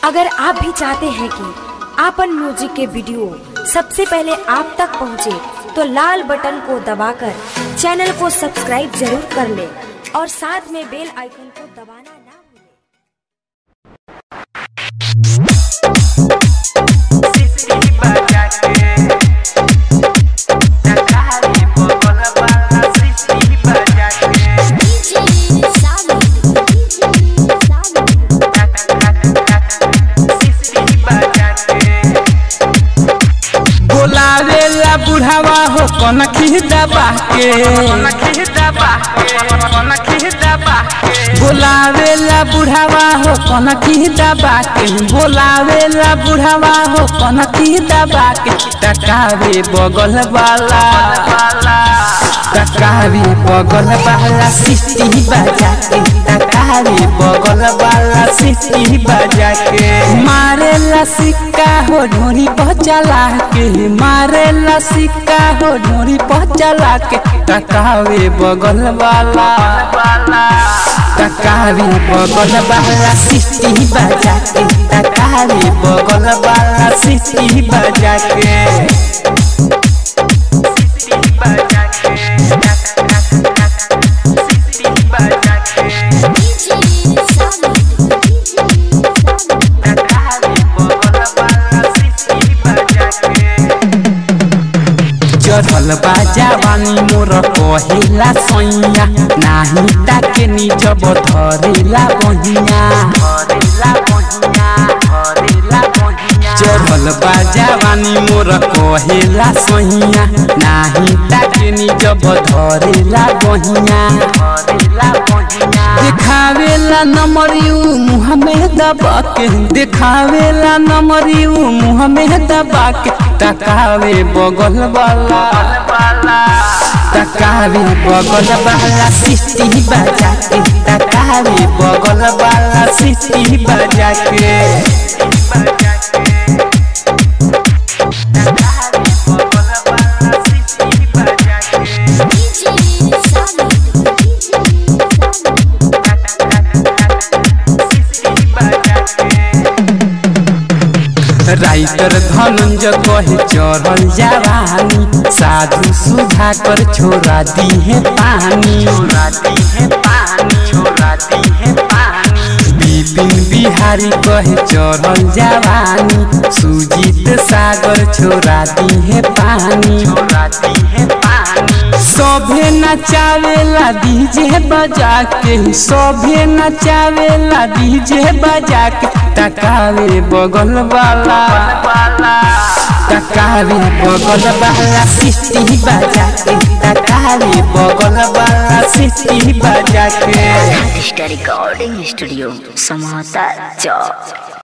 अगर आप भी चाहते हैं कि आपन म्यूजिक के वीडियो सबसे पहले आप तक पहुंचे, तो लाल बटन को दबाकर चैनल को सब्सक्राइब जरूर कर ले और साथ में बेल आइकन को दबाना ना भूलें। बोलावेला बुढ़ावा हो कौन दबा के बोलावेला बुढ़ावा हो कौन दबा के बोलावेला बुढ़ावा हो कौन दबा के टकावे बगल वाला टकावे बगल वाला सिटी बजा के टकावे बगल वाला सिटी बजा के मारेला सिक्का हो ढोरी पचला के मारेला सिक्का हो ढोरी पचला के टकावे बगल वाला टकावे बगल वाला सिटी बजा के टकावे बगल वाला सिटी बजा के चढ़ल बा जवानी मोर कहिला सैया नाही ताके निज धरेला बहिया चढ़ल बा जवानी मोर कहेला सैया नाही ताके निज धरेला बहिया देखावेला नमरियू मुँह में दबा के देखावेला नमरियू मुँह में दबा के तकावे बगल वाला तकावे बगल वाला सिटी बजा के तकावे बगल वाला सिटी बजा के राइटर धनंजय कहे चढ़ल जवानी साधु सुधा कर छोड़ा दी है पानी बिपिन बिहारी कहे चढ़ल जवानी सुजीत सागर छोड़ा दी है पानी सभे नचावेला डीजे बजा के सभे नचावेला डीजे बजा के टकावे बगल वाला टकावे बगल वाला सिटी बजा के टकावे बगल वाला सिटी बजा के रिकॉर्डिंग स्टूडियो समाता चौक